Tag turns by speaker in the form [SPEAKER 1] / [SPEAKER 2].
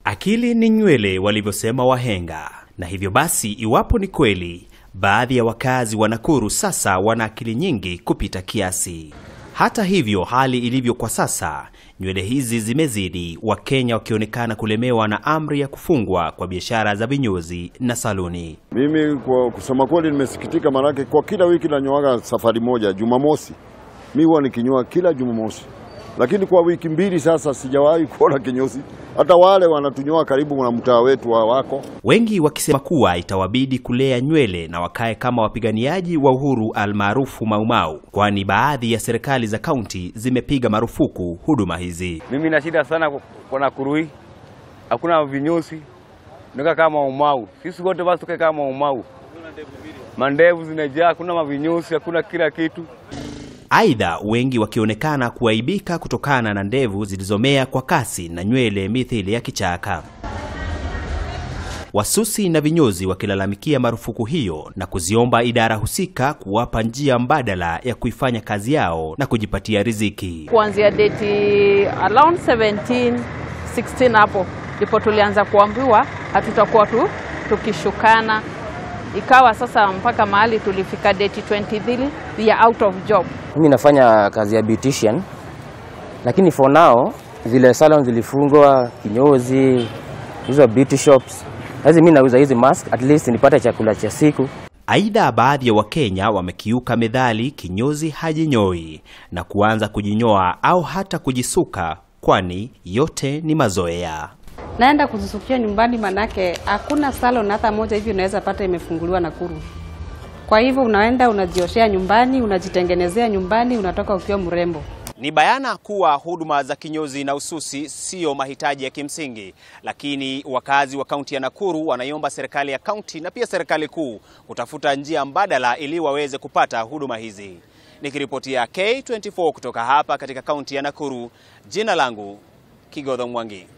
[SPEAKER 1] Akili ni nywele walivyosema wahenga, na hivyo basi, iwapo ni kweli, baadhi ya wakazi wa Nakuru sasa wana akili nyingi kupita kiasi. Hata hivyo, hali ilivyo kwa sasa, nywele hizi zimezidi, Wakenya wakionekana kulemewa na amri ya kufungwa kwa biashara za vinyozi na saluni.
[SPEAKER 2] Mimi kwa kusema kweli nimesikitika, maanake kwa kila wiki nanyoaga safari moja Jumamosi. Mi huwa nikinyoa kila Jumamosi, lakini kwa wiki mbili sasa sijawahi kuona kinyozi. Hata wale wanatunyoa karibu na mtaa wetu wa wako
[SPEAKER 1] wengi wakisema kuwa itawabidi kulea nywele na wakae kama wapiganiaji wa uhuru almaarufu Maumau, kwani baadhi ya serikali za kaunti zimepiga marufuku huduma hizi.
[SPEAKER 3] Mimi na shida sana kwa Nakuru hii, hakuna vinyosi, nika kama Maumau. Sisi wote basi tukae kama Maumau, mandevu zinajaa, hakuna mavinyosi, hakuna kila kitu.
[SPEAKER 1] Aidha, wengi wakionekana kuaibika kutokana na ndevu zilizomea kwa kasi na nywele mithili ya kichaka. Wasusi na vinyozi wakilalamikia marufuku hiyo na kuziomba idara husika kuwapa njia mbadala ya kuifanya kazi yao na kujipatia riziki.
[SPEAKER 4] Kuanzia date around 17 16 hapo ndipo tulianza kuambiwa hatutakuwa tu tukishukana ikawa sasa mpaka mahali tulifika date 23 we are out of job.
[SPEAKER 5] Mimi nafanya kazi ya beautician, lakini for now zile salon zilifungwa, kinyozi, hizo beauty shops. Sasa mimi nauza hizi mask, at least nipate chakula cha siku.
[SPEAKER 1] Aidha, baadhi ya Wakenya wamekiuka methali kinyozi hajinyoi na kuanza kujinyoa au hata kujisuka, kwani yote ni mazoea.
[SPEAKER 6] naenda kuzisukia nyumbani, manake hakuna salon hata moja hivi unaweza pata imefunguliwa Nakuru. Kwa hivyo unaenda unajioshea nyumbani, unajitengenezea nyumbani, unatoka ukiwa mrembo.
[SPEAKER 1] Ni bayana kuwa huduma za kinyozi na ususi siyo mahitaji ya kimsingi, lakini wakazi wa kaunti ya Nakuru wanaiomba serikali ya kaunti na pia serikali kuu kutafuta njia mbadala ili waweze kupata huduma hizi. Nikiripotia K24 kutoka hapa katika kaunti ya Nakuru, jina langu Kigodho Mwangi.